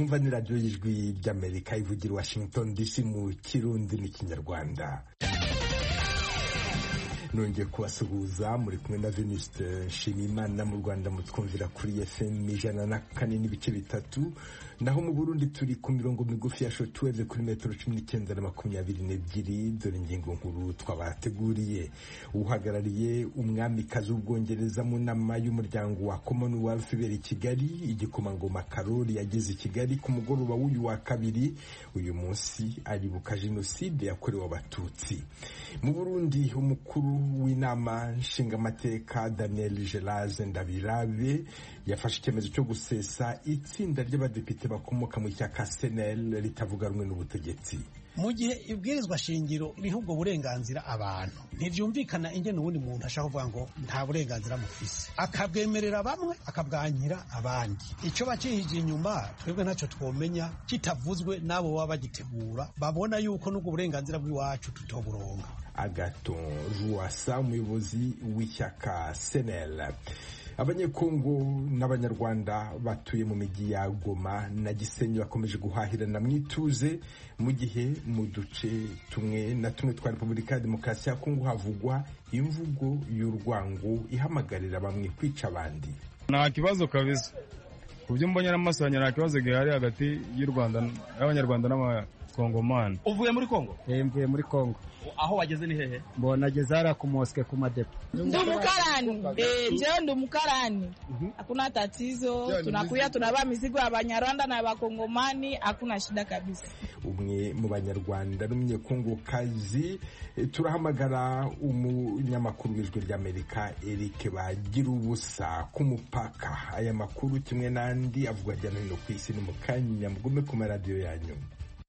mwumva ni radiyo y'ijwi ry'amerika ivugira i washington dc mu kirundi n'ikinyarwanda nongeye kubasuhuza muri kumwe na venuste nshimiyimana mu rwanda mutwumvira kuri fm ijana na kane n'ibice bitatu naho mu burundi turi ku mirongo migufi ya shotweve kuri metero cumi n'icyenda na makumyabiri n'ebyiri dore ingingo nkuru twabateguriye uhagarariye umwamikazi w'ubwongereza mu nama y'umuryango wa commonwealth ibera i kigali igikomangoma karori yageze i kigali ku mugoroba w'uyu wa kabiri uyu munsi aribuka jenoside yakorewe abatutsi mu burundi umukuru w'inama nshingamateka daniel gerage ndabirabe yafashe icyemezo cyo gusesa itsinda ry'abadepite bakomoka mu ishyaka senel ritavuga rumwe n'ubutegetsi mu gihe ibwirizwa shingiro riha ubwo burenganzira abantu ntibyumvikana ingene uwundi muntu ashaka kuvuga ngo nta burenganzira mufise akabwemerera bamwe akabwanyira abandi icyo bakihije inyuma twebwe ntacyo twomenya kitavuzwe n'abo baba bagitegura babona yuko n'ubwo burenganzira bw'iwacu tutoburonga agaton ruwasa umuyobozi w'ishyaka senel abanyekongo n'abanyarwanda batuye mu mijyi ya goma na gisenyi bakomeje guhahirana mu ituze mu gihe mu duce tumwe na tumwe twa repubulika ya demokarasi ya kongo havugwa imvugo y'urwango ihamagarira bamwe kwica abandi nta kibazo kabisa ku byo mbonye n'amaso yanjye nta kibazo gihari hagati y'u rwanda y'abanyarwanda n'abakongomani uvuye muri kongo mvuye muri kongo aho wageze ni hehe mbona ageze hariya ku mosike ku madepo Ndi umukarani eh, njyewe ndi umukarani hakuna tatizo, tunakuya tunabaa mizigo ya Banyarwanda na Bakongomani, hakuna shida kabisa. umwe mu banyarwanda n'umunyekongokazi eh, turahamagara umunyamakuru w'ijwi ry'amerika eric bagira ubusa ku mupaka aya makuru kimwe n'andi avugwa hirya no hino ku isi ni mu kanya mugume ku maradiyo yanyu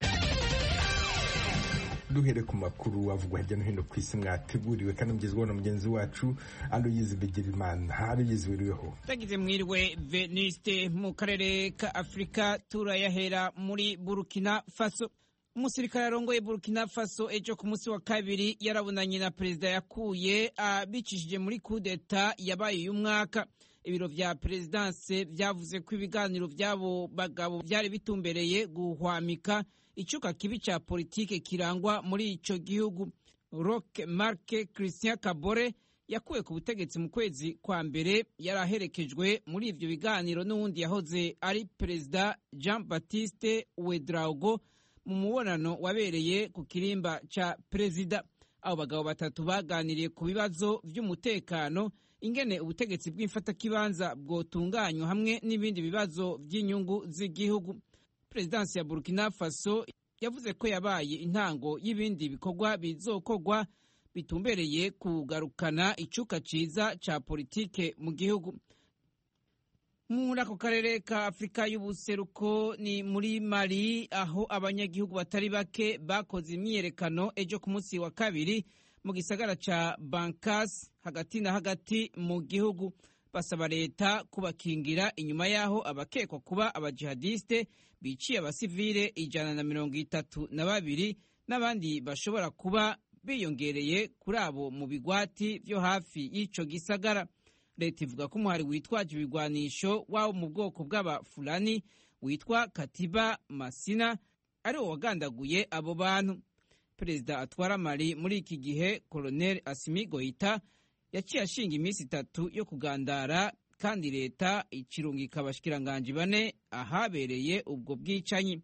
duhere ku makuru avugwa hirya no hino ku isi mwateguriwe kandi mugezweho na mugenzi wacu aloyizi bigirimana aloyizi wiriweho tagize mwiriwe veniste mu karere ka afurika turayahera muri burkina faso umusirikare arongoye burkina faso ejo ku munsi wa kabiri yarabonanye na perezida yakuye abicishije muri kudeta yabaye uyu mwaka ibiro vya perezidanse vyavuze ko ibiganiro vy'abo bagabo vyari bitumbereye guhwamika icuka kibi ca politike kirangwa muri ico gihugu rock marke christian kabore yakuwe ku butegetsi mu kwezi kwa mbere yari aherekejwe muri ivyo biganiro n'uwundi yahoze ari perezida jean baptiste wedraugo mu mubonano wabereye ku kirimba ca perezida abo bagabo batatu baganiriye ku bibazo vy'umutekano ingene ubutegetsi bw'imfatakibanza bwotunganywa hamwe n'ibindi bibazo vy'inyungu z'igihugu perezidansi ya burkina faso yavuze ko yabaye intango y'ibindi bikorwa bizokorwa bitumbereye kugarukana icuka ciza ca politike mu gihugu muri ako karere ka afurika y'ubuseruko ni muri mali aho abanyagihugu batari bake bakoze imyiyerekano ejo ku munsi wa kabiri mu gisagara ca bankas hagati na hagati mu gihugu basaba leta kubakingira inyuma y'aho abakekwa kuba abajihadiste biciye abasivile ijana na mirongo itatu na babiri n'abandi bashobora kuba biyongereye kuri abo mu bigwati vyo hafi y'ico gisagara leta ivuga ko umuhari witwaje ibigwanisho wabo mu bwoko bw'abafulani witwa katiba masina ari wo wagandaguye abo bantu perezida atwara mali muri iki gihe koloneli asimi goita yaciye ashinga iminsi itatu yo kugandara kandi leta ikirungika abashikiranganji bane ahabereye ubwo bwicanyi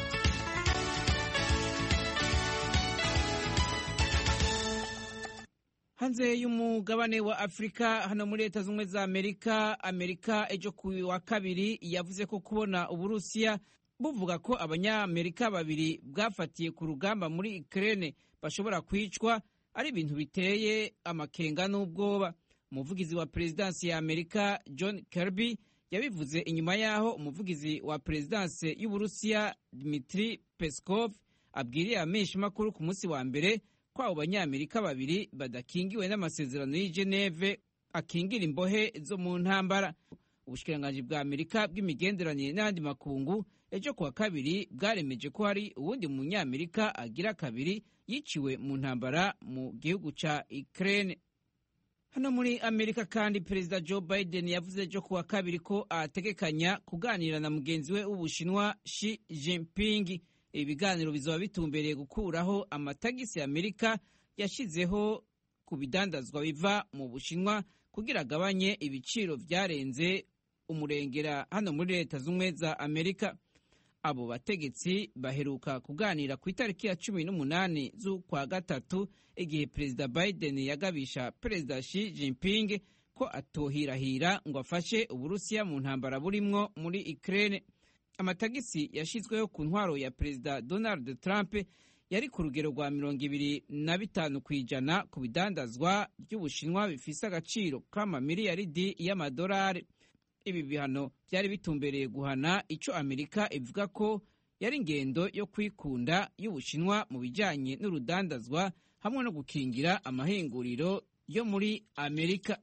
hanze y'umugabane wa afurika hano muri leta z'ubumwe za amerika amerika ejo ku wa kabiri yavuze ko kubona uburusiya buvuga ko abanyamerika babiri bwafatiye ku rugamba muri ukraine bashobora kwicwa ari ibintu biteye amakenga n'ubwoba umuvugizi wa perezidansi ya amerika john kirby yabivuze inyuma y'aho umuvugizi wa perezidansi y'uburusiya dmitri peskov abwiriye ameshamakuru ku munsi wa mbere ko abo banyamerika babiri badakingiwe n'amasezerano y'i geneve akingira imbohe zo mu ntambara ubushikiranganji bwa amerika bw'imigenderanire n'andi makungu ejo kuwa kabiri bwaremeje ko hari uwundi munyamerika agira kabiri yiciwe mu ntambara mu gihugu ca Ukraine hano muri amerika kandi perezida joe biden yavuze ejo kuwa kabiri ko ategekanya kuganira na mugenzi we w'ubushinwa shi jinping ibi biganiro bizaba bitumbereye gukuraho amatagisi amerika yashyizeho ku bidandazwa biva mu bushinwa kugira agabanye ibiciro byarenze umurengera hano muri leta z'ubumwe za amerika abo bategetsi baheruka kuganira ku itariki ya cumi n'umunani z'ukwa gatatu igihe perezida biden yagabisha perezida shi jinping ko atohirahira ngo afashe uburusiya mu ntambara burimwo muri ukraine amatagisi yashyizweho ku ntwaro ya perezida donald trump yari ku rugero rwa mirongo ibiri na bitanu ku ijana ku bidandazwa by'ubushinwa bifise agaciro k'amamiliyaridi y'amadolari ibi bihano byari bitumbereye guhana icyo amerika ivuga ko yari ingendo yo kwikunda y'ubushinwa mu bijyanye n'urudandazwa hamwe no gukingira amahinguriro yo muri amerika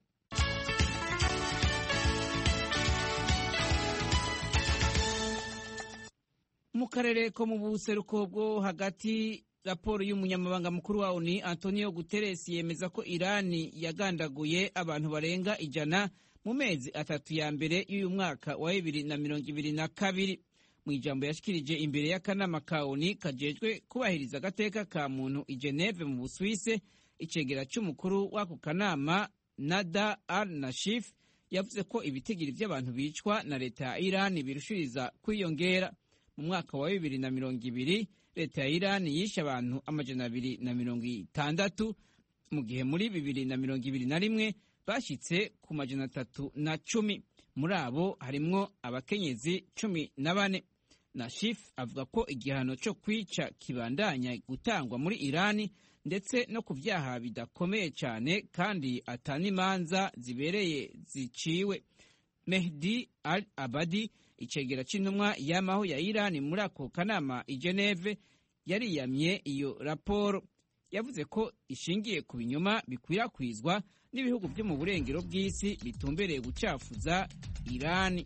mu karere ko mu buseruko bwo hagati raporo y'umunyamabanga mukuru wa oni antonio guterres yemeza ko irani yagandaguye abantu barenga ijana mu mezi atatu ya mbere y'uyu mwaka wa bibiri na mirongo ibiri na kabiri mu ijambo yashikirije imbere y'akanama ka oni kajejwe kubahiriza agateka ka muntu i geneve mu busuwise icegera cy'umukuru w'ako kanama nada al nashif yavuze ko ibitigiri by'abantu bicwa na leta ya irani birushiriza kwiyongera mu mwaka wa bibiri na mirongo ibiri leta ya irani yishe abantu amajana abiri na mirongo itandatu mu gihe muri bibiri na mirongo ibiri na rimwe bashyitse ku majana atatu na cumi muri abo harimwo abakenyezi cumi na bane na shif avuga ko igihano cyo kwica kibandanya gutangwa muri irani ndetse no ku byaha bidakomeye cyane kandi atanimanza zibereye ziciwe mehdi al abadi icegera cy'intumwa y'amaho ya irani muri ako kanama i geneve yariyamye iyo raporo yavuze ko ishingiye ku binyoma bikwirakwizwa n'ibihugu byo mu burengero bw'isi bitumbereye gucafuza irani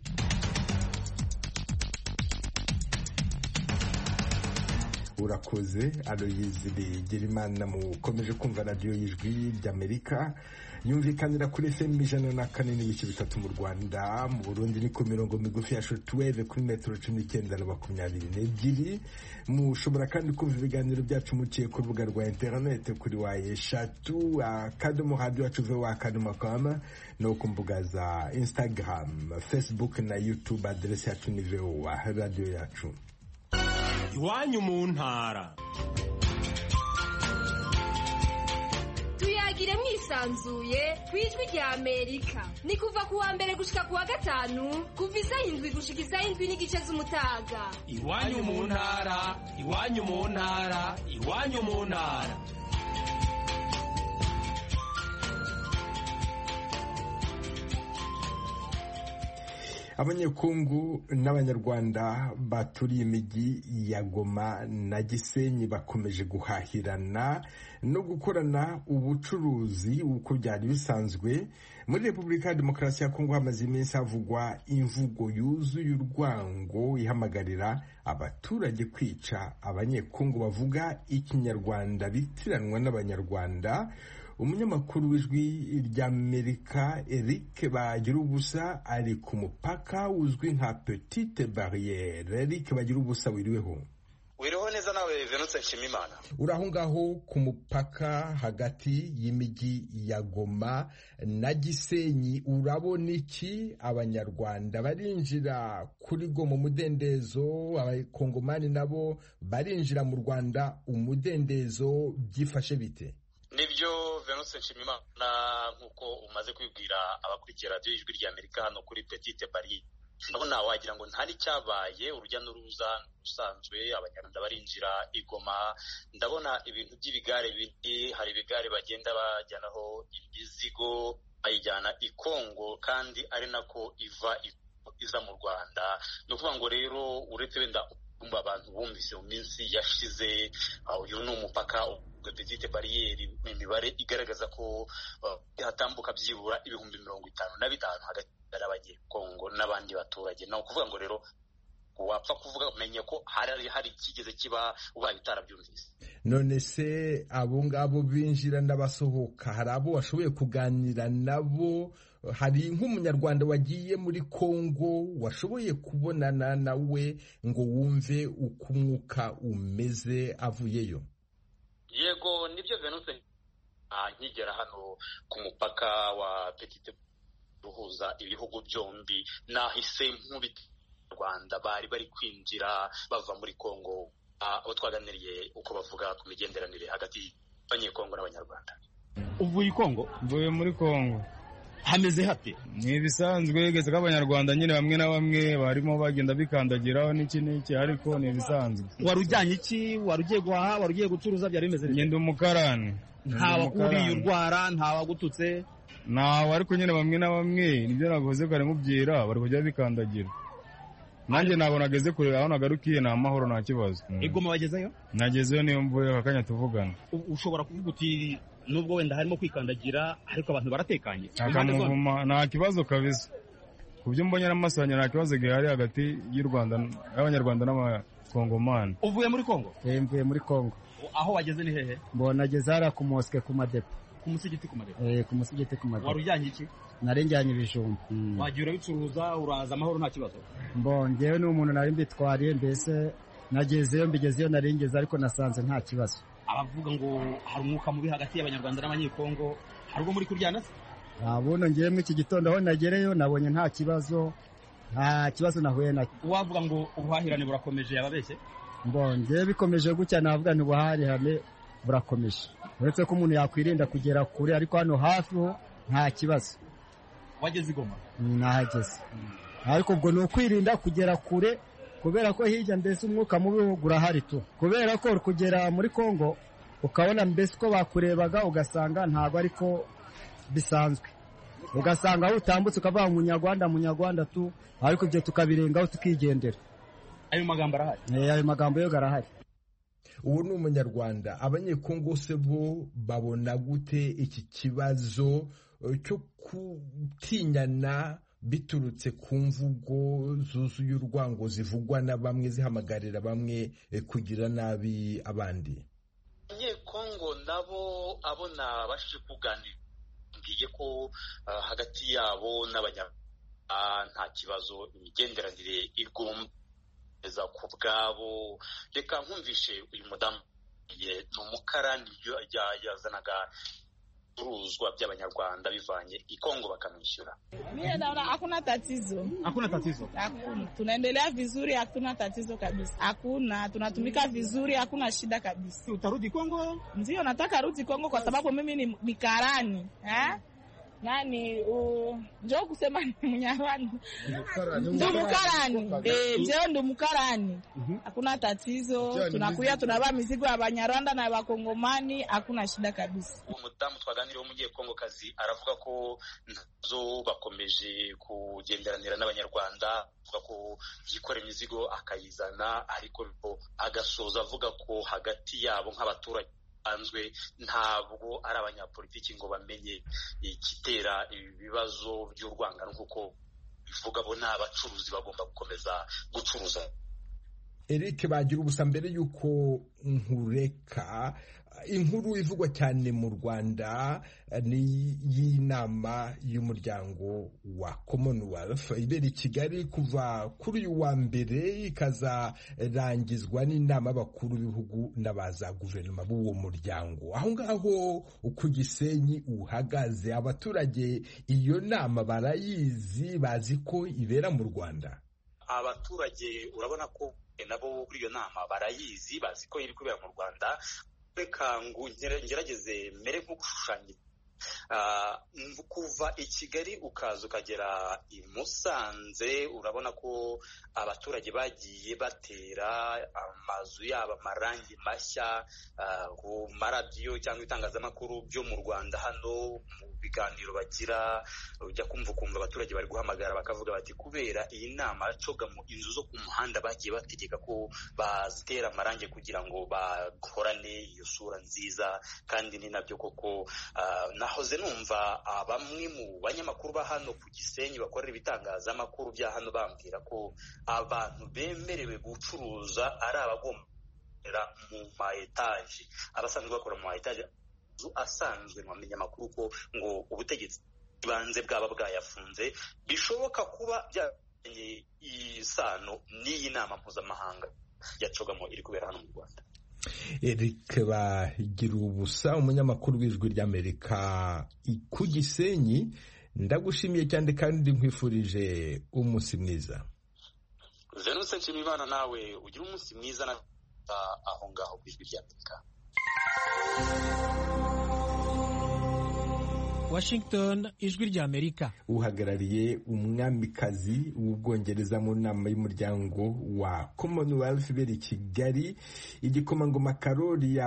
urakoze aloyizi bigirimana mukomeje kumva radiyo y'ijwi ry'amerika yumvikanira kuri fm ijana na kane n'ibice bitatu mu rwanda mu burundi ni ku mirongo migufi ya shotweve kuri metero cumi n'icyenda na makumyabiri n'ebyiri mushobora kandi kumva ibiganiro byacu muciye ku rubuga rwa interinete kuri wa eshatu akadomo radiyo yacu vewa akadomo kama no ku mbuga za instagram facebook na youtube aderesi yacu ni vewa radiyo yacu iwanyu mu ntara tuyagire mwisanzuye ku ijwi rya amerika ni kuva ku wa mbere gushika ku wa gatanu kuva isaha indwi gushika isaha indwi n'igice z'umutaga iwanyu mu ntara iwanyu mu ntara iwanyu mu ntara abanyekungu n'abanyarwanda baturiye imijyi ya goma na gisenyi bakomeje guhahirana no gukorana ubucuruzi uko byari bisanzwe muri repubulika ya demokarasi ya kongo hamaze iminsi havugwa imvugo yuzuye urwango ihamagarira abaturage kwica abanyekungu bavuga ikinyarwanda bitiranwa n'abanyarwanda umunyamakuru w'ijwi ry'amerika eric bagira ubusa ari ku mupaka uzwi nka petite barriere eric bagira ubusa wiriweho wiriho neza nawe venutse nshimimana uri aho ngaho ku mupaka hagati y'imijyi ya goma na gisenyi urabona iki abanyarwanda barinjira kuri goma umudendezo abakongomani nabo barinjira mu rwanda umudendezo byifashe bite nibyo venutse nshimimana nk'uko umaze kwibwira abakurikira radiyo y'ijwi rya amerika hano kuri petite bari ndabona wagira ngo ntari cyabaye urujya n'uruza usanzwe abanyarwanda barinjira igoma ndabona ibintu by'ibigare bindi hari ibigare bagenda bajyanaho imizigo bayijyana i kongo kandi ari nako iva iza mu rwanda ni ukuvuga ngo rero uretse wenda kumva abantu bumvise mu minsi yashize uyu ni umupaka petite bariyeri imibare igaragaza ko hatambuka byibura ibihumbi mirongo itanu na bitanu hagati y'abanyekongo n'abandi baturage ni ukuvuga ngo rero wapfa kuvuga umenye ko hari hari ikigeze kiba ubaye utarabyumvise none se abo ngabo binjira n'abasohoka hari abo washoboye kuganira nabo hari nk'umunyarwanda wagiye muri kongo washoboye kubonana nawe ngo wumve uko umwuka umeze avuyeyo yego nibyo venuse nkigera hano ku mupaka wa petite uhuza ibihugu byombi nahise nk'ubita rwanda bari bari kwinjira bava muri kongo abo twaganiriye uko bavuga ku migenderanire hagati y'abanyekongo n'abanyarwanda uvuye i kongo mvuye muri kongo hameze hate ni ibisanzwe geze ko abanyarwanda nyine bamwe na bamwe barimo bagenda bikandagiraho n'iki n'iki ariko ni ibisanzwe wari ujyanye iki wari ugiye guhaha wari ugiye gucuruza byari bimeze ngenda umukarani ntawakuriye urwara ntawagututse ntawe ariko nyine bamwe na bamwe nibyo navuze kare mubwira bari kujya bikandagira nanjye ntabwo nageze kure aho nagarukiye ni amahoro nta kibazo igoma wagezeyo nagezeyo niyo mvuye aka kanya tuvugana ushobora kuvuga uti nubwo wenda harimo kwikandagira ariko abantu baratekanye akamuvuma nta kibazo kabisa ku byo mbonye n'amaso yanjye nta kibazo gihari hagati y'u Rwanda y'abanyarwanda n'abakongomani uvuye muri kongo mvuye muri kongo aho wageze ni hehe mbona ageze hariya ku mosike ku madepo ku musigiti ku madepo eh ku musigiti ku madepo wari ujyanye iki nari njyanye ibijumba wagiye urabicuruza uraza amahoro nta kibazo mbongewe n'umuntu nari mbitwariye mbese nagezeyo mbigezeyo nari ngeze ariko nasanze nta kibazo abavuga ngo hari umwuka mubi hagati y'abanyarwanda n'abanyekongo hari ubwo muri kuryana se ntabuno ngiyemo iki gitondo aho nagereyo nabonye nta kibazo nta kibazo nahuye nacyo uwavuga ngo ubuhahirane burakomeje yababeshye mbongeye bikomeje gutya navuga nti ubuhahirane burakomeje uretse ko umuntu yakwirinda kugera kure ariko hano hafi ho nta kibazo wageze igoma nahageze ariko ubwo ni ukwirinda kugera kure kubera ko hirya mbese umwuka mubi urahari tu kubera ko kugera muri kongo ukabona mbese uko bakurebaga ugasanga ntabwo ariko bisanzwe ugasanga aho utambutse ukavuga munyarwanda munyarwanda tu ariko ibyo tukabirengaho tukigendera ayo magambo arahari ayo magambo yo arahari uwo ni umunyarwanda abanyekongo se bo babona gute iki kibazo cyo gutinyana biturutse ku mvugo zuzuye urwango zivugwa na bamwe zihamagarira bamwe kugira nabi abandi abanyekongo nabo abo nabashije kuganira mbwiye ko hagati yabo n'abanyarwanda nta kibazo imigenderanire igomba ku bwabo reka nkumvishe uyu mudamu ni umukarani yazanaga ibicuruzwa by'abanyarwanda bivanye i Kongo bakamwishyura. Mimi naona hakuna tatizo. Hakuna tatizo. Hakuna. Tunaendelea vizuri, hakuna tatizo kabisa. Hakuna, tunatumika vizuri, hakuna shida kabisa. Utarudi Kongo? Ndio, nataka rudi Kongo kwa sababu mimi ni, ni karani. Eh? nani njo kusema ni Mnyarwanda ndo mukarani eh, njo ndo mukarani hakuna tatizo, tunakuya tunavaa mizigo ya Banyarwanda na Bakongomani, hakuna shida kabisa. Umudamu twaganiriye w'umunyekongo kazi aravuga ko nazo bakomeje kugenderanira n'Abanyarwanda avuga ko yikora imizigo akayizana ariko agasoza avuga ko hagati yabo nk'abaturage basanzwe ntabwo ari abanyapolitiki ngo bamenye igitera ibibazo by'urwangano nk'uko bivuga bo ni abacuruzi bagomba gukomeza gucuruza Eric bagira ubusa mbere y'uko nkureka inkuru ivugwa cyane mu rwanda ni y'inama y'umuryango wa commonwealth ibera i kigali kuva kuri uyu wa mbere ikazarangizwa n'inama y'abakuru b'ibihugu n'abaza guverinoma b'uwo muryango aho ngaho ku gisenyi uhagaze abaturage iyo nama barayizi bazi ko ibera mu rwanda abaturage urabona ko nabo kuri iyo nama barayizi bazi ko iri kubera mu rwanda reka ngo ngerageze mere nko gushushanya kuva i kigali ukaza ukagera i musanze urabona ko abaturage bagiye batera amazu yabo amarangi mashya ku maradiyo cyangwa itangazamakuru byo mu rwanda hano mu biganiro bagira ujya kumva ukumva abaturage bari guhamagara bakavuga bati kubera iyi nama yacoga mu inzu zo ku muhanda bagiye bategeka ko bazitera amarangi kugira ngo bahorane iyo sura nziza kandi ni nabyo koko nahoze nahoze numva bamwe mu banyamakuru ba hano ku gisenyi bakorera ibitangazamakuru bya hano bambwira ko abantu bemerewe gucuruza ari abagomba mu ma etaje abasanzwe bakora mu ma etaje asanzwe mu binyamakuru ko ngo ubutegetsi bw'ibanze bwaba bwayafunze bishoboka kuba byazanye isano n'iyi nama mpuzamahanga ya cogamo iri kubera hano mu rwanda eric bagira ubusa umunyamakuru w'ijwi ry'amerika ku gisenyi ndagushimiye cyane kandi nkwifurije umunsi mwiza venuse nshimiyimana nawe ugira umunsi mwiza na aho ngaho ku ijwi ry'amerika Washington ijwi ry'Amerika uhagarariye umwamikazi w'ubwongereza mu nama y'umuryango wa Commonwealth ibera i Kigali igikomangoma Karoli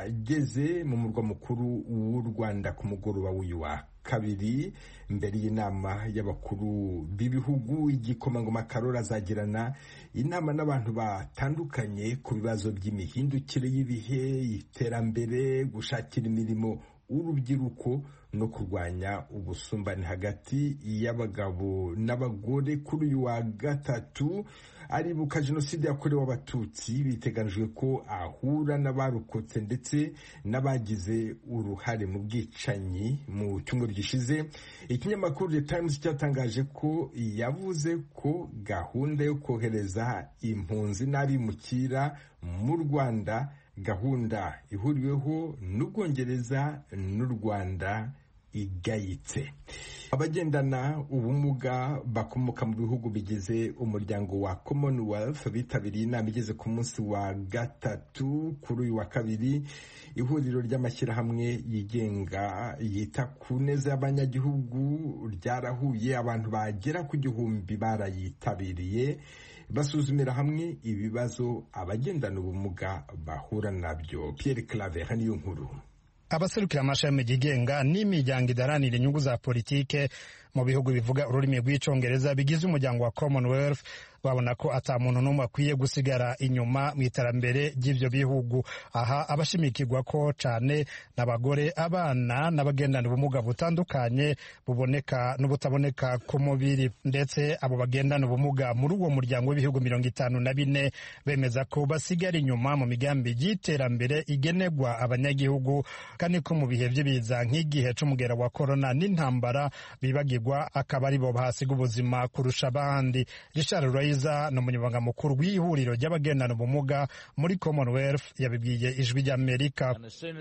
yageze mu murwa mukuru w'u Rwanda ku mugoroba w'uyu wa kabiri mbere y'inama y'abakuru b'ibihugu igikomangoma Karoli azagirana inama n'abantu batandukanye ku bibazo by'imihindukire y'ibihe iterambere gushakira imirimo urubyiruko no kurwanya ubusumbane hagati y'abagabo n'abagore kuri uyu wa gatatu aribuka jenoside yakorewe abatutsi biteganijwe ko ahura n'abarokotse ndetse n'abagize uruhare mu bwicanyi mu cyumweru gishize ikinyamakuru The Times cyatangaje ko yavuze ko gahunda yo kohereza impunzi n'abimukira mu Rwanda gahunda ihuriweho n'ubwongereza n'u rwanda igayitse abagendana ubumuga bakomoka mu bihugu bigize umuryango wa commonwealth bitabiriye inama igeze ku munsi wa gatatu kuri uyu wa kabiri ihuriro ry'amashyirahamwe yigenga yita ku neza y'abanyagihugu ryarahuye abantu bagera ku gihumbi barayitabiriye basuzumira hamwe ibibazo abagendana ubumuga bahura nabyo Pierre Claver niyo nkuru abaserukira amashami yigenga n'imiryango idaranira inyungu za politike mu bihugu bivuga ururimi rw'icyongereza bigize umuryango wa commonwealth babona ko ata muntu n'umwe akwiye gusigara inyuma mu iterambere ry'ibyo bihugu aha abashimikirwa ko cyane n'abagore abana n'abagendana ubumuga butandukanye buboneka n'ubutaboneka ku mubiri ndetse abo bagendana ubumuga muri uwo muryango w'ibihugu mirongo itanu na bine bemeza ko basigara inyuma mu migambi y'iterambere igenerwa abanyagihugu kandi ko mu bihe by'ibiza nk'igihe c'umugera wa korona n'intambara bibagirwa akaba ari bo bahasiga ubuzima kurusha abandi richard Raiza ni umunyamabanga mukuru w'ihuriro ry'abagendana ubumuga muri commonwealth yabibwiye ijwi ry'amerika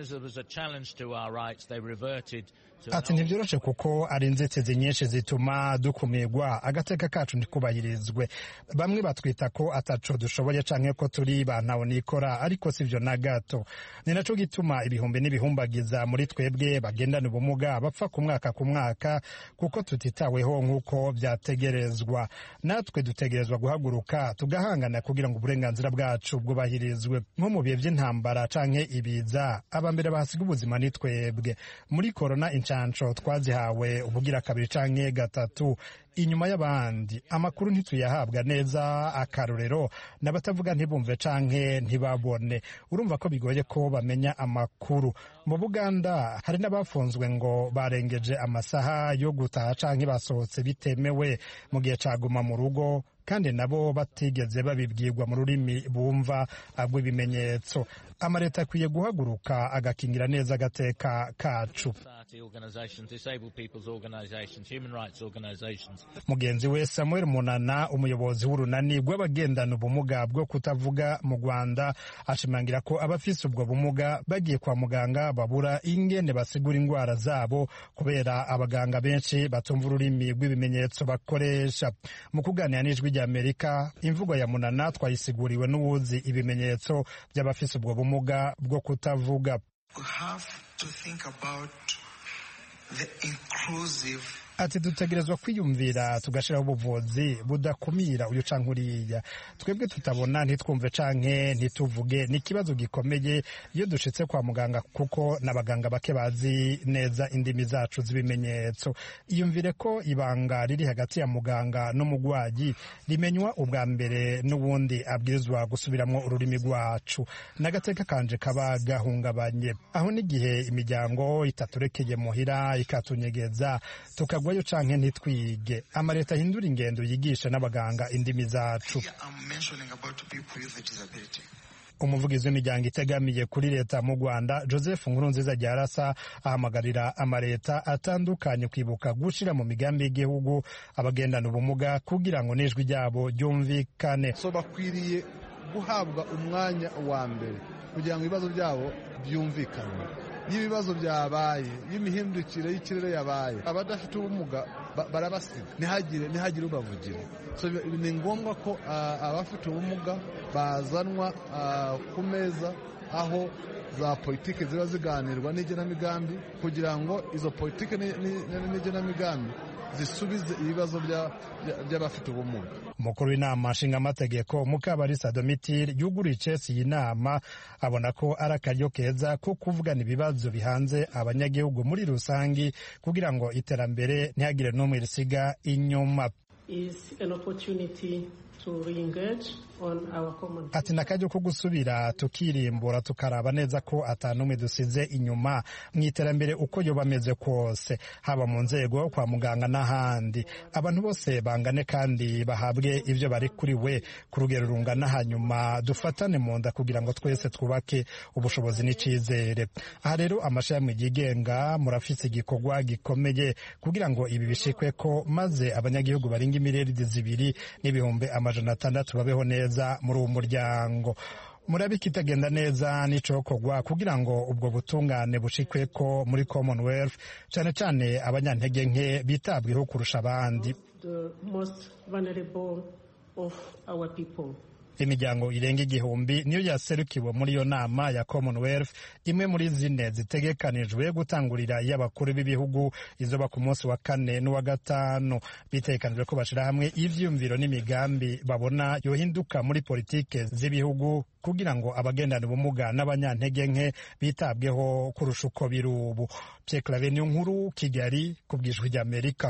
ati ntibyoroshe kuko ari inzitizi nyinshi zituma dukumirwa agateka kacu ntikubahirizwe bamwe batwita ko ataco dushoboye canke ko turi bantawe nikora ariko sivyo na gato ni naco gituma ibihumbi n'ibihumbagiza muri twebwe bagendana ubumuga bapfa ku mwaka ku mwaka kuko tutitaweho nk'uko vyategerezwa natwe dutegerezwa guhaguruka tugahangana kugira ngo uburenganzira bwacu bwubahirizwe nko mu bihe vy'intambara canke ibiza abambere bahasiga ubuzima ni twebwe muri korona inshansho twazihawe ubugira kabiri canke gatatu inyuma y'abandi amakuru ntituyahabwa neza akarorero n'abatavuga ntibumve canke ntibabone urumva ko bigoye ko bamenya amakuru mu buganda hari n'abafunzwe ngo barengeje amasaha yo gutaha canke basohotse bitemewe mu gihe caguma mu rugo kandi nabo batigeze babibwirwa mu rurimi bumva rw'ibimenyetso amaleta akwiye guhaguruka agakingira neza agateka kacu mugenzi we samuel munana umuyobozi w'urunani rw'abagendana ubumuga bwo kutavuga mu rwanda ashimangira ko abafise ubwo bumuga bagiye kwa muganga babura ingene basigura indwara zabo kubera abaganga benshi batumva ururimi rw'ibimenyetso bakoresha mu kuganira n'ijwi ry'amerika imvugo ya munana twayisiguriwe n'uwuzi ibimenyetso by'abafise ubwo bumuga bwo kutavuga ati dutegerezwa kwiyumvira tugashyiraho ubuvuzi budakumira uyu canke uriya twebwe tutabona ntitwumve canke ntituvuge ni ikibazo gikomeye iyo dushitse kwa muganga kuko n'abaganga bake bazi neza indimi zacu z'ibimenyetso iyumvire ko ibanga riri hagati ya muganga n'umugwayi rimenywa ubwa mbere n'ubundi abwirizwa gusubiramwo ururimi rwacu n'agateka kanje kaba gahungabanye aho n'igihe imiryango itaturekeye muhira ikatunyegeza tukagwayo canke ntitwige amaleta ahindura ingendo yigisha n'abaganga indimi zacu umuvugizi w'imiryango itegamiye kuri leta mu rwanda joseph nkurunziza ryarasa ahamagarira amaleta atandukanye kwibuka gushyira mu migambi y'igihugu abagendana ubumuga kugira ngo n'ijwi ryabo ryumvikane so bakwiriye guhabwa umwanya wa mbere kugira ngo ibibazo byabo byumvikane iyo ibibazo byabaye iyo imihindukire y'ikirere yabaye abadafite ubumuga barabasiga ntihagire ntihagire ubavugira ni ngombwa ko abafite ubumuga bazanwa ku meza aho za politiki ziba ziganirwa n'igenamigambi kugira ngo izo politiki n'igenamigambi zisubize ibibazo by'abafite ubumuga umukuru w'inama nshingamategeko mukabarisa domitire yuguriye icesi iyi nama abona ko ari akaryo keza ko kuvugana ibibazo bihanze abanyagihugu muri rusange kugira ngo iterambere ntihagire n'umwe risiga inyuma ati nakajya ko gusubira tukirimbura tukaraba neza ko atanumwe dusize inyuma mu iterambere uko yoba ameze kose haba mu nzego kwa muganga n'ahandi abantu bose bangane kandi bahabwe ibyo bari kuri we ku rugero rungana hanyuma dufatane mu nda kugira ngo twese twubake ubushobozi n'icyizere aha rero amashami yigenga murafise igikorwa gikomeye kugira ngo ibi bishikwe ko maze abanyagihugu barenga imiriyaridi zibiri n'ibihumbi amajana atandatu babeho neza muri uwo muryango murabika itagenda neza n'icokorwa kugira ngo ubwo butungane bushikwe ko muri commonwealth cyane cyane abanyantege nke bitabweho kurusha abandi imiryango irenga igihumbi niyo yaserukiwe muri iyo nama ya commonwealth imwe muri zine zitegekanijwe gutangurira iy'abakuru b'ibihugu izoba ku munsi wa kane n'uwa gatanu bitegekanijwe ko bashyira hamwe ivyumviro n'imigambi babona yohinduka muri politike z'ibihugu kugira ngo abagendana ubumuga n'abanyantege nke bitabweho kurusha uko biri ubu Pierre Claver niyo nkuru kigali ku bwijwi ry'amerika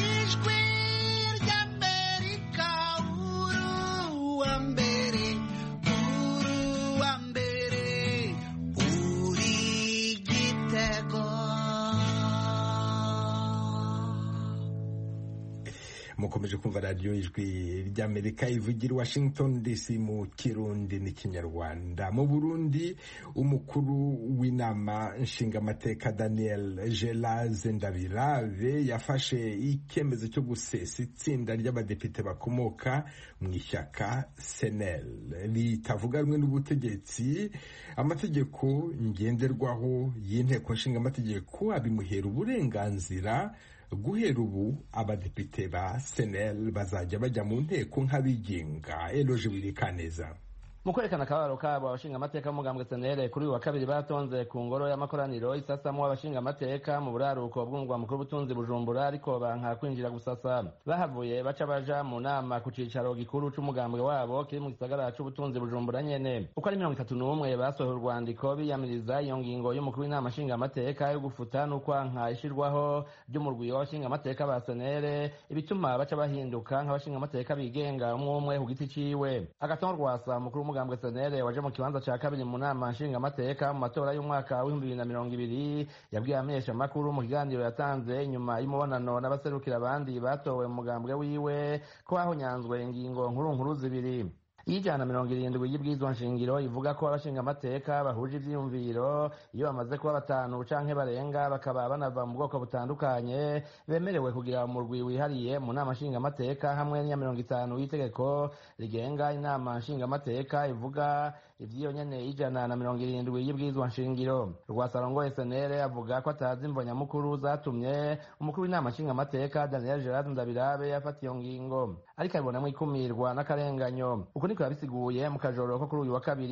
mukomeje kumva radiyo ijwi ry'amerika ivugira i washington dc mu kirundi n'ikinyarwanda mu burundi umukuru w'inama nshingamateka daniel gelaze ndabirave yafashe icyemezo cyo gusesa itsinda ry'abadepite bakomoka mu ishyaka senel ritavuga rumwe n'ubutegetsi amategeko ngenderwaho y'inteko nshingamategeko abimuhera uburenganzira guhera ubu abadepite ba senel bazajya bajya mu nteko nk'abigenga eloje wirikaneza mu kwerekana akababaro kabo abashingamateka b'umugambwe senere kuri uyu wa kabiri batonze ku ngoro y'amakoraniro isasamwo abashingamateka mu buraruko bw'umugwa mukuru w'ubutunzi bujumbura ariko banka kwinjira gusasa bahavuye baca baja mu nama ku cicaro gikuru c'umugambwe wabo kiri mu gisagara c'ubutunzi bujumbura nyene uko ari mirongo itatu n'umwe basohoye urwandiko biyamiriza iyo ngingo y'umukuru w'inama nshingamateka yo gufuta n'ukwanka ishirwaho ry'umurwi w'abashingamateka ba senere ibituma baca bahinduka nk'abashingamateka bigenga umwe umwe ku giti ciwe agatongo rwasa mukuru w'umugambwe senere waje mu kibanza ca kabiri mu nama nshingamateka mu matora y'umwaka w'ibihumbi bibiri na mirongo ibiri yabwiye abamenyeshamakuru mu kiganiro yatanze inyuma y'umubonano n'abaserukira abandi batowe mu mugambwe wiwe ko hahonyanzwe ingingo nkuru nkuru zibiri iy'ijana mirongo irindwi y'ibwizwa nshingiro ivuga ko abashingamateka bahuje ivyiyumviro iyo bamaze kuba batanu canke barenga bakaba banava mu bwoko butandukanye bemerewe kugira umurwi wihariye mu nama nshingamateka hamwe n'iya mirongo itanu y'itegeko rigenga inama nshingamateka ivuga ivy'iyo nyene y'ijana na mirongo irindwi y'ibwizwa nshingiro rwasarongoye senere avuga ko atazi imvo nyamukuru zatumye umukuru w'inama nshingamateka daniel gerard ndabirabe yafata iyo ngingo ariko abibonamwo ikumirwa n'akarenganyo uku niko yabisiguye mu kajoro ko kuri uyu wa kabiri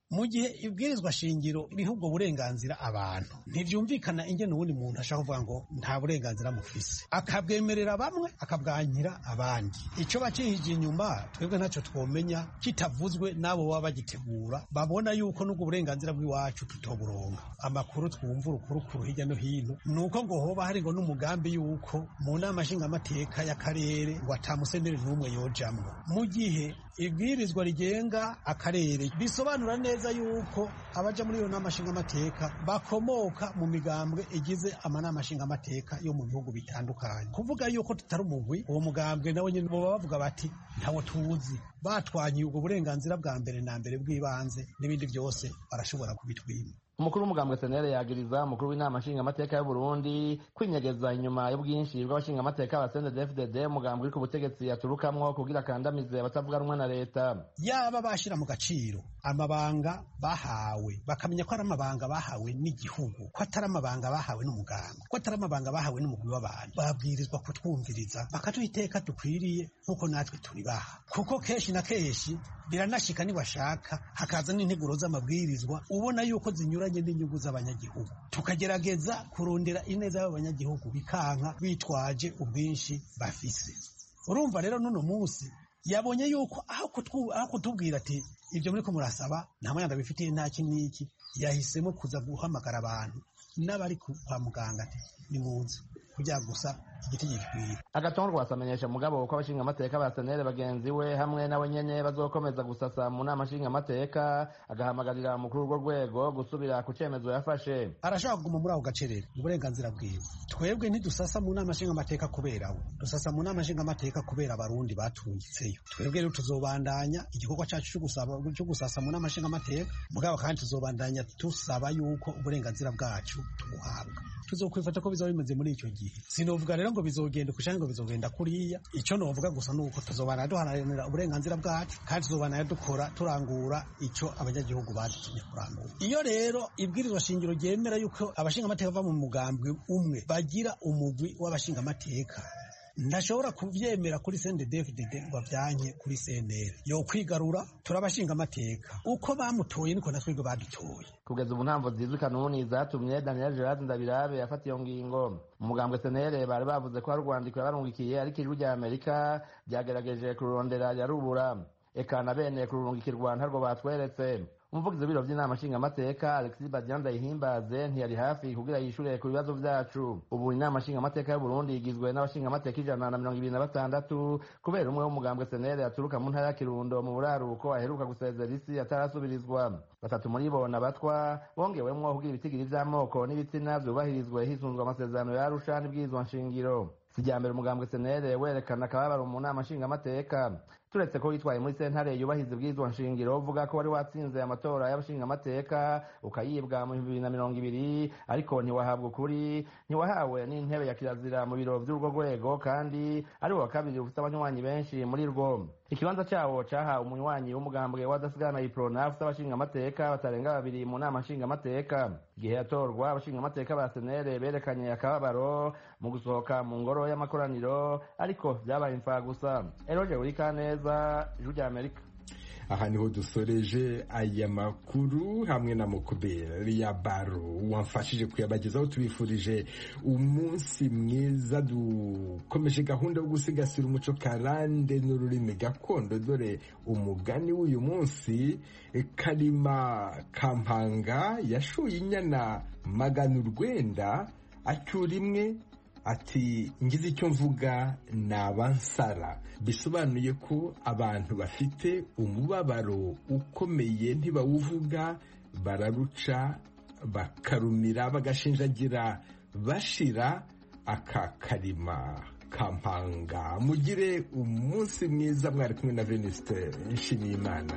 mu gihe ibwirizwa shingiro riha ubwo burenganzira abantu ntivyumvikana ingene uwundi muntu ashaka kuvuga ngo nta burenganzira mufise akabwemerera bamwe akabwanyira abandi ico bacihije inyuma twebwe ntacyo twomenya kitavuzwe n'abo baba bagitegura babona yuko n'ubwo burenganzira bw'iwacu tutoburonga amakuru twumva urukurukuru hirya no hino ni uko ngo hoba hari ngo n'umugambi yuko mu nama nshingamateka y'akarere ngo atamuseneri n'umwe yojamwo mu gihe ibwirizwa rigenga akarere bisobanura neza yuko abaja muri iyo nama nshingamateka bakomoka mu migambwe igize amanama nshingamateka yo mu bihugu bitandukanye kuvuga yuko tutari umugwi uwo mugambwe nawe nyine boba bavuga bati ntawo tuzi batwanyiye ubwo burenganzira bwa mbere na mbere bw'ibanze n'ibindi byose barashobora kubitwima umukuru w'umugambwe senere yagiriza umukuru w'inama nshingamateka y'u Burundi kwinyegeza inyuma y'ubwinshi bw'abashingamateka ba CNDD-FDD umugambwe uri ku butegetsi yaturukamwo kugira akandamize abatavuga rumwe na leta yaba bashira mu gaciro amabanga bahawe bakamenya ko ari amabanga bahawe n'igihugu ko atari amabanga bahawe n'umugambwe ko atari amabanga bahawe n'umugwi w'abantu babwirizwa kutwumviriza bakaduha iteka dukwiriye nk'uko natwe turibaha kuko kenshi na kenshi biranashika nibashaka hakaza n'integuro z'amabwirizwa ubona yuko zinyuranye n'inyungu z'abanyagihugu tukagerageza kurondera ineza y'abanyagihugu bikanka bitwaje ubwinshi bafise urumva rero n'uno munsi yabonye yuko aho kutubwira ati ibyo muri ko murasaba nta mwanya bifitiye nta iki n'iki yahisemo kuza guhamagara abantu n'abari kwa muganga ati ni munsi kugira gusa igiti gikwiye agatongo rwasamenyesha mugabo ko abashingamateka ba senere bagenzi we hamwe nawe nyene bazokomeza gusasa mu nama nshingamateka agahamagarira umukuru w'urwo rwego gusubira ku cemezo yafashe arashaka kuguma muri ako gacerere uburenganzira bwiwe twebwe ntidusasa mu nama nshingamateka kubera we dusasa mu nama nshingamateka kubera abarundi batungitseyo twebwe rero tuzobandanya igikorwa cacu cyo gusasa mu nama nshingamateka mugabo kandi tuzobandanya dusaba yuko uburenganzira bwacu tubuhabwa tuzokwifata ko bizaba bimeze muri icyo gihe sinovuga rero ngo bizogenda ukushange ngo bizogenda kuriya icyo novuga gusa nuko tuzobana duharanira uburenganzira bwacu kandi tuzobana dukora turangura icyo abanyagihugu badutumye kurangura iyo rero ibwirizwa shingiro ryemera yuko abashingamateka bava mu mugambwe umwe bagira umugwi w'abashingamateka ntashobora kubyemera kuri CNDD-FDD ngo avyanke kuri CNL yo kwigarura turabashinga amateka uko bamutoye niko natwebwe badutoye kugeza ubu ntamvo zizwi kanuni zatumye Daniel Gerard Ndabirabe yafata iyo ngingo umugambwe CNL bari bavuze ko hari urwandiko yabarungikiye ariko ijwi rya Amerika ryagerageje kururondera yarubura eka na bene kururungikirwa ntarwo batweretse umuvugizi w'ibiro by'inama nshingamateka alexis badian ndayihimbaze ntiyari hafi kugira yishure ku bibazo vyacu ubu inama nshingamateka y'uburundi igizwe n'abashingamateka ijana na mirongo ibiri na batandatu kubera umwe w'umugambwe senere aturuka mu ntara ya kirundo mu buraruko aheruka gusezera isi atarasubirizwa batatu muri bo nabatwa bongewemwo kugira ibitigiri vy'amoko n'ibitsina vyubahirizwe hisunzwe amasezerano ya arusha n'ibwirizwa nshingiro sijyambere umugambwe senere werekana akababaro mu nama nshingamateka turetse ko witwaye muri sentare yubahiriza ibwirizwa nshingiro uvuga ko wari watsinze amatora y'abashingamateka ukayibwa mu bibiri na mirongo ibiri ariko ntiwahabwa ukuri ntiwahawe n'intebe ya kirazira mu biro vy'urwo rwego kandi ari wa kabiri ufite abanywanyi benshi muri rwo ikibanza cawo cahawe umunywanyi w'umugambwe w'adasigana iprona ufite abashingamateka batarenga babiri mu nama nshingamateka igihe yatorwa abashingamateka ba senere berekanye akababaro mu gusohoka mu ngoro y'amakoraniro ariko vyabaye imfa gusa eroje urikaneza ijwi rya amerika aha niho dusoreje aya makuru hamwe na mukuberi ya baro wamfashije kuyabagezaho tubifurije umunsi mwiza dukomeje gahunda yo gusigasira umuco karande n'ururimi gakondo dore umugani w'uyu munsi karima kampanga yashuye inyana magana urwenda acyura imwe ati ngize icyo mvuga ni abansara bisobanuye ko abantu bafite umubabaro ukomeye ntibawuvuga bararuca bakarumira bagashinjagira bashira aka karima kampanga mugire umunsi mwiza mwari kumwe na venuste nshimiyimana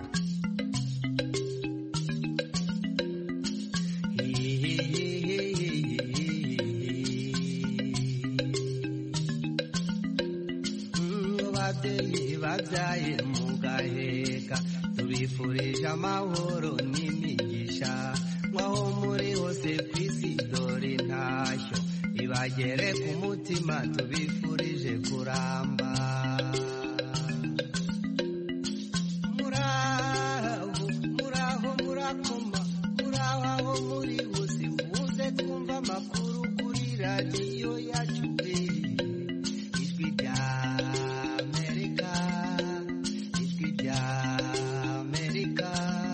babyaye mugaheka tubifurije amahoro n'imigisha nk'aho muri hose ku isi dore intashyo ibagere ku mutima tubifurije kuramba muraho muraho muraho radiyo yacu pe ijwi rya amerika ijwi rya amerika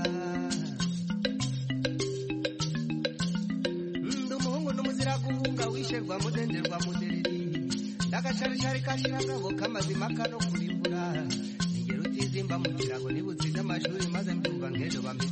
ndi umuhungu n'umuzira guhunga wisherwa mudenderwa mudereri ndagasharishari kashiragabo k'amazima kano kurimbura ningero utizimba mu kirago nibutsinze amashuri maze mbyumva nk'ejo bameze